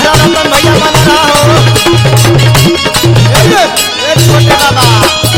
रहा रतन भैया बना रहा हो ए, ए, छोटे बाबा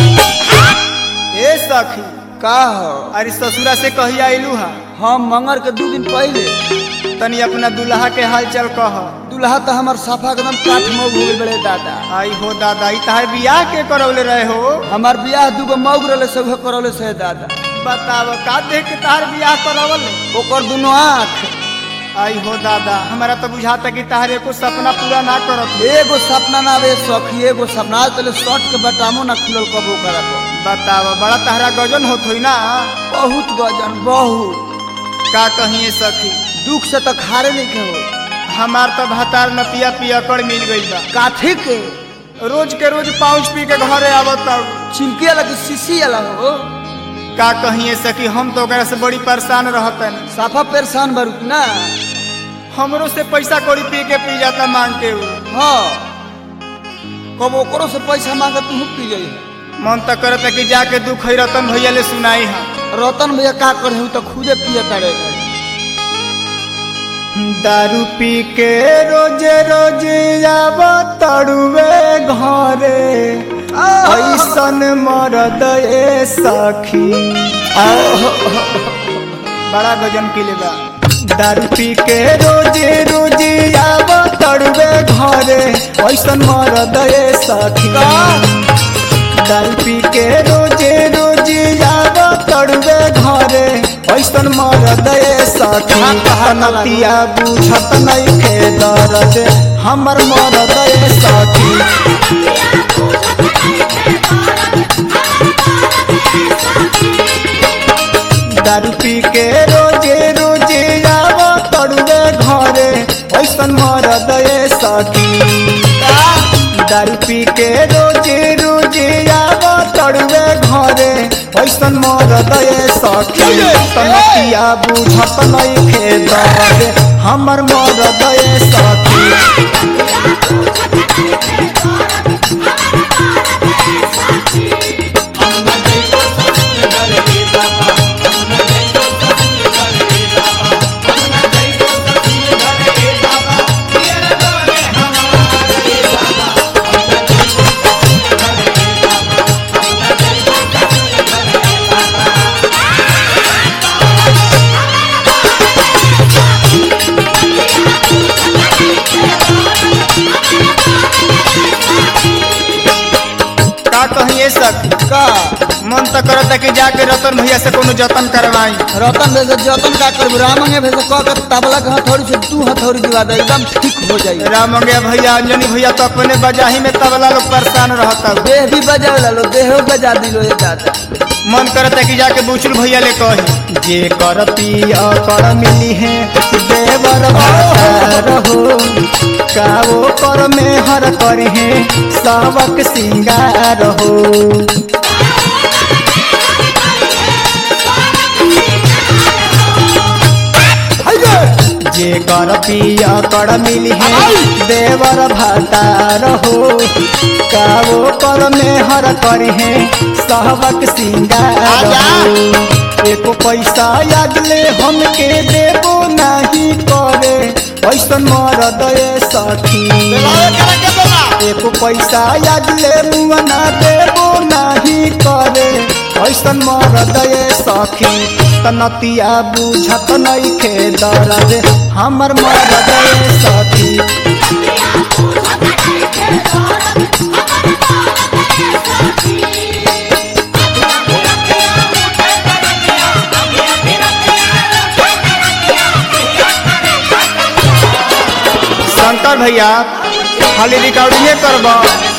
ए सखी का हो अरे ससुरा से कही आइलू हा हम मंगर के दू दिन पहले तनी अपना दुल्हा के हाल चल कह दूल्हा तो हमार साफा एकदम काठ में हो गइल बड़े दादा आई हो दादा ई तहार बियाह के करौले रहे हो हमार बियाह दूगो मौग रहले सब करौले से दादा बताव का देख के तहार बियाह करवल ओकर दुनो आँख आई हो दादा हमारा तो बुझाता कि तहार एको सपना पूरा ना करत एगो सपना ना आवे सखी एगो सपना आज तले शर्ट के बटामो ना खुलल कबो करा को बताव बड़ा तहरा गजन होत होई ना बहुत गजन बहुत का कहिए सखी दुख से तो खारे नहीं के हो हमार तो भातार नतिया पियकड़ मिल गई बा काठी के रोज के रोज पाउच पी के घरे आवत चिमकी वाला की शीशी वाला हो का कहिए सखी हम तो ओकरा से बड़ी परेशान रहतन साफा परेशान बरू ना हमरो से पैसा कौड़ी पी के पी जाता मांग के उ। हाँ कब ओकरो से पैसा मांगे तू पी जाई मन तो करता कि जाके दुख है रतन भैया ले सुनाई हा रतन भैया का करे तो खुदे पिए तारे दारू पी के रोजे रोजे आब तड़ुए घरे ऐसन मरद ए सखी बड़ा गजन के बा दारू पी के रोजे रोजे आब तड़ुए घरे ऐसन मरद ए सखी दारू पी के रोजे रोजे आब तड़ुए घरे ऐसन मरद ए सखी नतिया बुझत नहीं खे दर्द हमर मरद ए सखी दारू पी के रोजे रोजे आब तड़ुए घरे ऐसन मरद ए सखी दारू पी के रोजे रोजे आब तड़ुए घरे ऐसन मरद ए सखी तनतिया बुझत नहीं खे दर्द हमर मरद ए सखी का कहिए सखी का मन तो करता कि जाके रतन भैया से कोनो जतन करवाई रतन भैया से जतन का करबू रामंगे भैया से कह के तबला के हथौड़ी से तू हथौड़ी दिवा दे एकदम ठीक हो जाई राम मंगे भैया अंजनी भैया तो अपने बजाही में तबला लोग परेशान रहता देह भी बजा लो देह बजा दिलो ये दादा मन करता कि जाके बुचुल भैया ले कही जे कर पिया कर मिली है देवर रहो का वो कर में हर कर है सावक सिंगार हो जे कर पिया कर मिली है देवर भतार हो का वो कर में हर कर है सावक सिंगार हो एको पैसा याद ले हमके देबो नहीं करे ऐसन मरद ए सखी एको पैसा याद ले मुआ ना देबो नहीं करे ऐसन मरद ए सखी तनतिया बुझत नहीं खे दर्द हमर मरद ए सखी शंकर भैया खाली रिकॉर्डिंगे करबा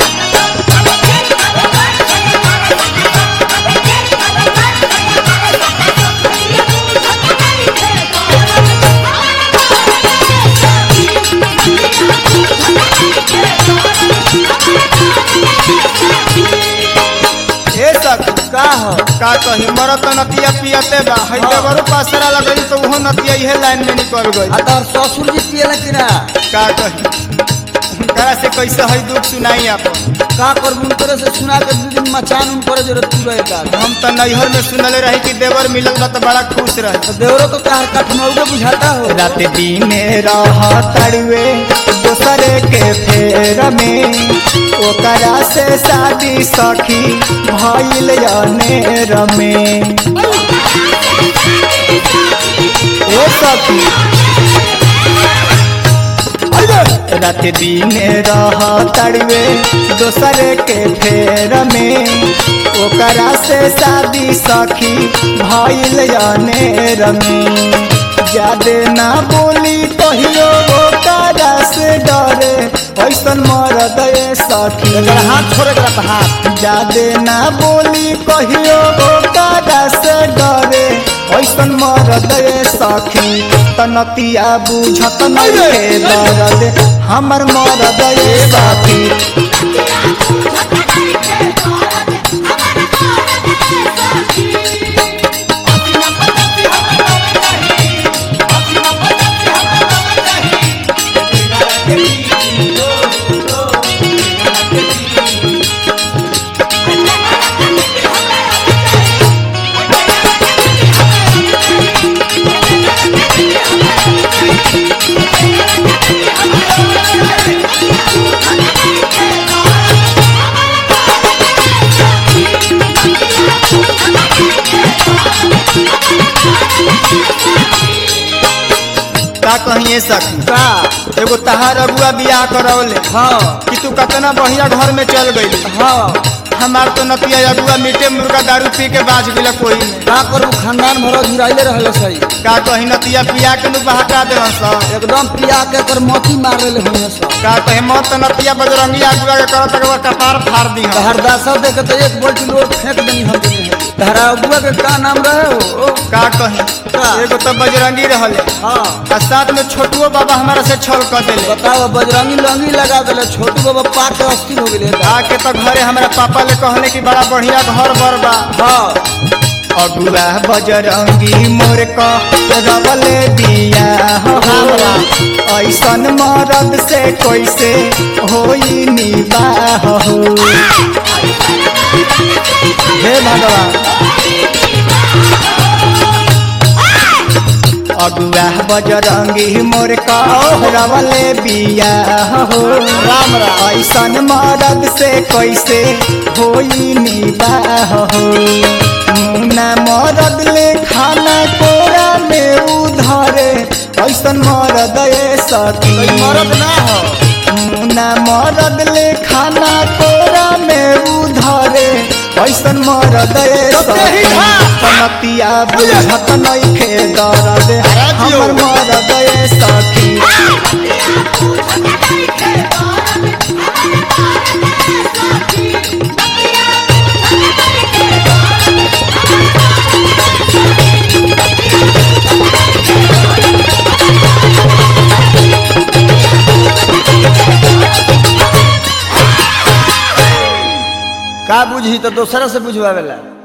ए सखी का हो का कही मरत नतिया पियते बा हई देवरो पासरा लगई तो उहो नतिया इहे लाइन में निकल गई आ तोहर ससुर जी पियला कि ना का कही करा से कैसे हई दुख सुनाई आप का करबू उनकरे से सुना के दू दिन मचान उनकरे जरूरत तू रहे दादा हम तो नैहर में सुनले रही कि देवर मिलल बा तो बड़ा खुश रहे तो देवरो तो तहार कठमौगे बुझाता हो रात दिन रह तड़ुए दोसर दूसरे के फेर में ओकरा से शादी सखी भइल अनेर में ए सखी रात दिन रह तड़वे दोसरे के फेर में ओकरा से शादी सखी भइल अनेर में जादे ना बोली कहियो ओकरा से डरे ऐसन मरद ए सखी एकर हाथ छोड़े के रहता हाथ जादे ना बोली कहियो ओकरा से डरे ऐसन मरद ए सखी तनतिया बुझत नहीं दर्द हमर मरद ए सखी का कहिए सखी का एगो तहार अगुआ बियाह करौले हाँ कि तू कतना बढ़िया घर में चल गई हाँ हमार तो नतिया अगुआ मीटे मुर्गा दारू पी के बाज गेल कोई में का करू खानदान भर झुराइले रहले सही का कही नतिया पिया के नु बहका दे सब एकदम पिया के कर मोती मार रहे हुए सब का कहे मत तो नतिया बजरंगी अगुआ के करत अगुआ कपार फाड़ दी हम हरदासा देखे तो एक बोल्ट लोग फेंक देनी हम देनी है तहरा अगुआ के का नाम रहे हो का कही का? एगो तो बजरंगी रहले हाँ आ साथ में छोटुओ बाबा हमारा से छल कर देले बताओ बजरंगी लंगी लगा दिले छोटू बाबा पाक के अस्थिर हो गए आके तो घरे हमारा पापा ले कहले कि बड़ा बढ़िया घर बर बा हाँ अगुआ बजरंगी मोर क रवले बिया हो ऐसन मरद से कैसे होई निबाह हो हे भगवान अगुआ बजरंगी मोर क रवले बिया हो राम राम। ऐसन मरद से कैसे होई निबाह हो मुना मरद ले खाना कोरा में उधरे ऐसन मरद ए सती कोई मरद ना हो मुना मरद ले खाना कोरा में उधरे ऐसन मरद ए तो तेही सती था। कनतिया बुझत नइखे दर्द हमर मरद ए सखी का बुझी तो दोसरा से बुझवावेला